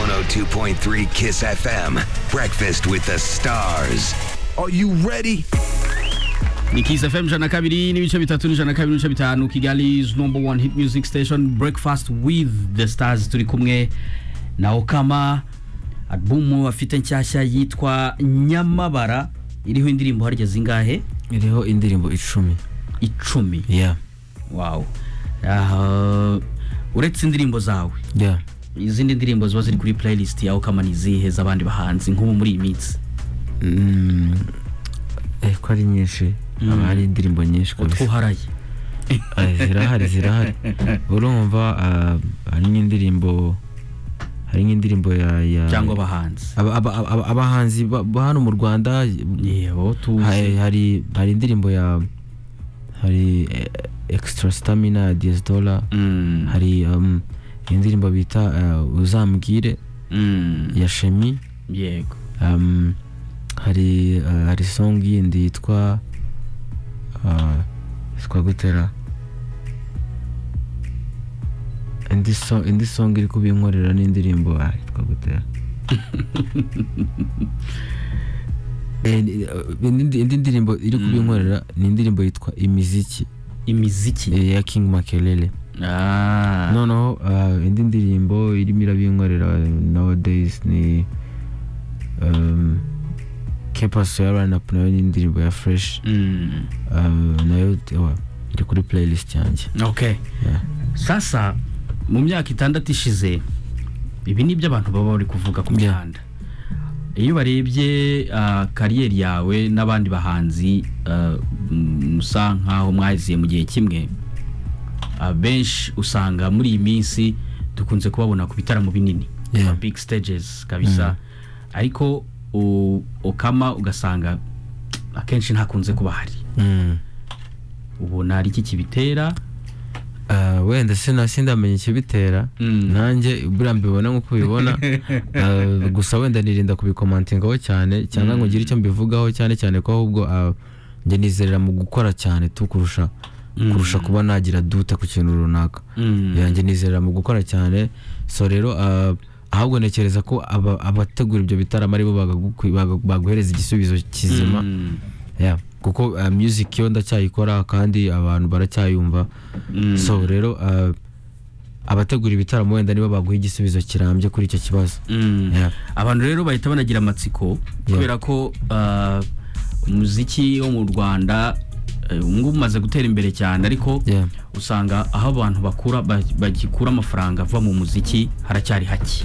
92.3 Kiss FM. Breakfast with the stars. Are you ready? ni Kiss FM jana kabiri n'ibice bitatu n'ijana kabiri n'ibice bitanu Kigali's number one hit music station Breakfast with the Stars turi kumwe na Okama album afite nshyashya yitwa Nyamabara iriho indirimbo harya zingahe iriho indirimbo icumi icumi yeah wow Ah, uretse indirimbo zawe yeah izindi ndirimbo ziba ziri kuri playlist ya Okama ni izihe z'abandi bahanzi nk'ubu muri iyi minsi mm. eh, ko ari nyinshi haba hari indirimbo nyinshi utwo kabisa uharaye Eh, zirahari zirahari urumva ah, hari nk'indirimbo hari nk'indirimbo ya ya cyangwa abahanzi aba- aba- aba- abahanzi ba ba hano mu rwanda yewe tuzi hari hari- hari indirimbo ya hari eh, extra stamina ya diazdora Mm. hari um, indirimbo bita eh, uzambwire Mm. ya shemi yego um, hari uh, hari song yindi yitwa uh, yitwa gutera indi song indi song iri kubinkorera n'indirimbo ah, yitwa gutera Eh, ni- eh, indi indi ndirimbo iri kubinkorera ni indirimbo yitwa imiziki imiziki eh, ya king makelele Ah. noneho uh, indi ndirimbo irimo irabinkorera nowadays ni um, kepaso ya ranup nayo ni indirimbo ya fresh Mm. uh, nayo ewa, iri kuri playlist yanjye okay yeah. sasa mu myaka itandatu ishize ibi ni byo abantu baba bari kuvuga ku Yeah. mihanda iyo barebye ah, kariyeri yawe n'abandi bahanzi ah, mm, musa nk'aho mwaziye mu gihe kimwe ah, benshi usanga muri iyi minsi dukunze kubabona ku bitaramo binini Yeah. big stages kabisa ariko u- ukama ugasanga akenshi ntakunze kuba hari mm. ubona ari iki kibitera uh, wenda sina sindamenya ikibitera Mm. nanjye buriya mbibona nk'uko ubibona uh, gusa wenda nirinda kubikomantingaho cyane cyangwa ngo ngire icyo mbivugaho cyane cyane ko ahubwo uh, njye nizerera mu gukora cyane tu kurusha kurusha kuba nagira dute ku kintu runaka Mm. yanjye nizerera mu gukora cyane so rero uh, ahubwo ntekereza ko aba- abategura ibyo bitaramo aribo bagagukwi- baga- baguhereza igisubizo kizima Mm. yeah. kuko uh, music yo ndacyayikora kandi abantu baracyayumva Mm. so rero uh, abategura ibitaramo wenda nibo baguha igisubizo kirambye kuri icyo kibazo Mm. Yeah. abantu rero bahita banagira amatsiko kubera ko ah, umuziki wo mu rwanda eh, ubu ngubu umaze gutera imbere cyane ariko Yeah. usanga aho abantu bakura ba- bagikura amafaranga ava mu muziki haracyari hake